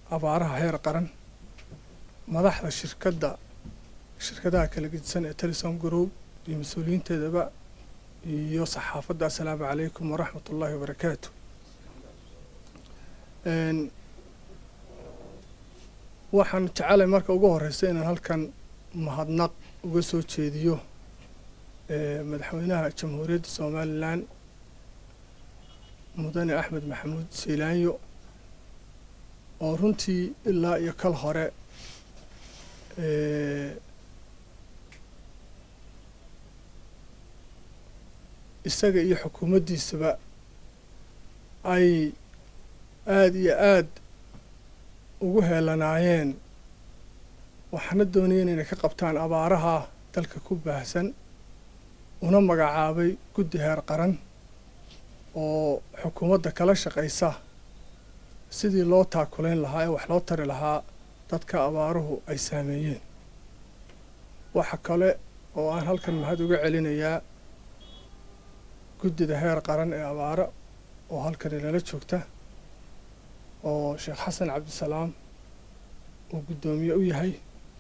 abaaraha heer qaran madaxda shirkadda shirkadaha kala gedisan ee telesom group iyo mas-uuliyiinteedaba iyo saxaafadda assalaamu calaykum waraxmat ullaahi wabarakaatu waxaan jecelay marka ugu horeysa inaan halkan mahadnaq uga soo jeediyo madaxweynaha jamhuuriyadda somalilan mudane axmed maxamuud siilaanyo oo runtii ilaa iyo kal hore isaga iyo xukuumaddiisaba ay aada iyo aada ugu heelanaayeen waxaana doonayeen inay ka qabtaan abaaraha dalka ku baahsan una magacaabay guddi heer qaran oo xukuumadda kala shaqaysa sidii loo taakulayn lahaa ee wax loo tari lahaa dadka abaaruhu ay saameeyeen waxa kale oo aan halkan mahad uga celinayaa guddida heer qaran ee abaaro oo halkan inala joogta oo sheekh xasan cabdisalaam uu guddoomiye u yahay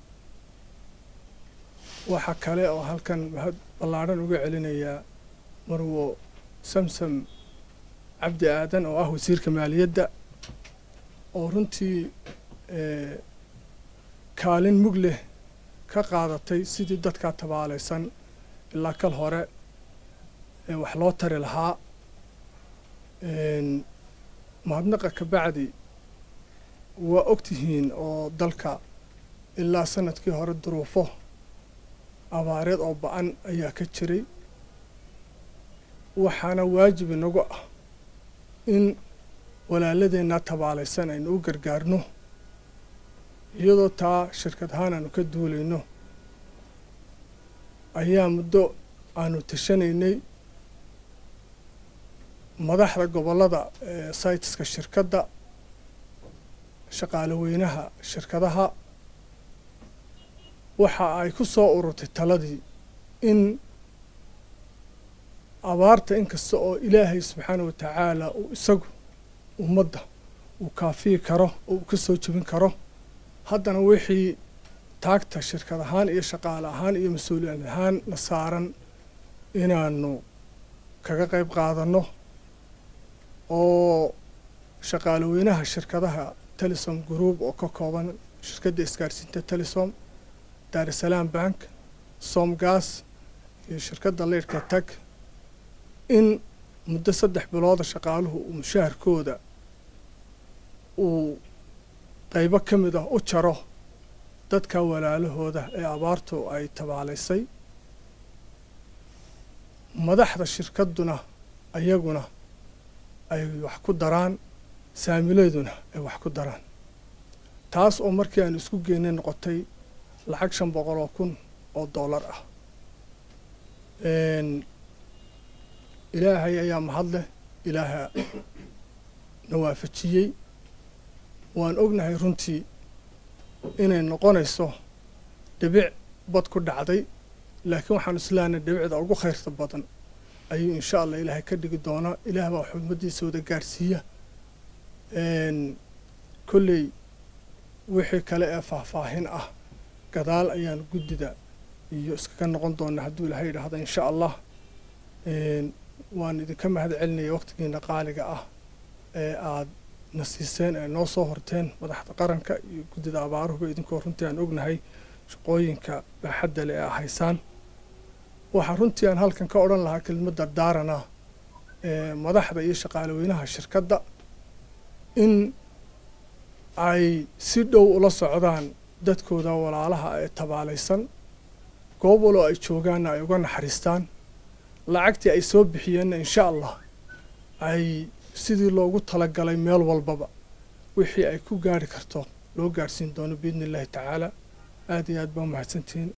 waxa kale oo halkan mahad ballaadhan uga celinayaa marwo samsam cabdi aadan oo ah wasiirka maaliyadda oo runtii kaalin mug leh ka qaadatay sidii dadkaa tabaalaysan ilaa kal hore ee wax loo tari lahaa mahadnaqa ka bacdi waa ogtihiin oo dalka ilaa sanadkii hore duruufo abaareed oo ba-an ayaa ka jiray waxaana waajib inagu ah in walaaladeenna tabaalaysan aynu u gargaarno iyadoo taa shirkad ahaan aanu ka duulayno ayaa muddo aanu tashanaynay madaxda gobollada saytiska shirkadda shaqaale weynaha shirkadaha waxa ay ku soo ururtay taladii in abaarta inkasta oo ilaahay subxaana wa tacaala uu isagu ummadda uu kaafiyi karo oo uu ka soo jebin karo haddana wixii taagta shirkad ahaan iyo shaqaale ahaan iyo mas-uuliyad ahaan na saaran inaanu kaga qayb qaadanno oo shaqaale weynaha shirkadaha telesom group oo ka kooban shirkadda isgaarsiinta telesom daarusalaam bank somgas iyo shirkadda leyrhka tag in muddo saddex bilooda shaqaaluhu uu mushaharkooda uu qaybo ka mid ah u jaro dadka walaalahooda ee abaartu ay tabaalaysay madaxda shirkadduna ayaguna ay wax ku daraan saamileeduna ay wax ku daraan taas oo markii aanu isku geynay noqotay lacag shan boqol oo kun oo dollar ah ilaahay ayaa mahad leh ilaaha na waafajiyey waan ognahay runtii inay noqonayso dhibic bad ku dhacday laakiin waxaan islaanay dhibicda ugu khayrta badan ayuu insha allah ilaahay ka dhigi doonaa ilaah baa xumadiisa wada gaadhsiiya kolley wixii kale ee faahfaahin ah gadaal ayaan guddida iyo iskaga noqon doonaa hadduu ilaahay yidhaahdo insha allah waan idinka mahad celinaya waqtigiina qaaliga ah ee aada na siiseen ee noo soo horteen madaxda qaranka iyo guddida abaaruhuba idinkoo runtii aan ognahay shaqooyinka baaxadda le ee ahaysaan waxaa runtii aan halkan ka odhan lahaa kelmad dardaarana ee madaxda iyo shaqaale weynaha shirkadda in ay si dhow ula socdaan dadkooda walaalaha ee tabaalaysan goob waloo ay joogaanna ay uga naxariistaan lacagtii ay soo bixiyeenna insha allah ay sidii loogu talagalay meel walbaba wixii ay ku gaari karto loo gaarhsiin doono biidni illaahi tacaala aada iyo aad baa umahadsantihiin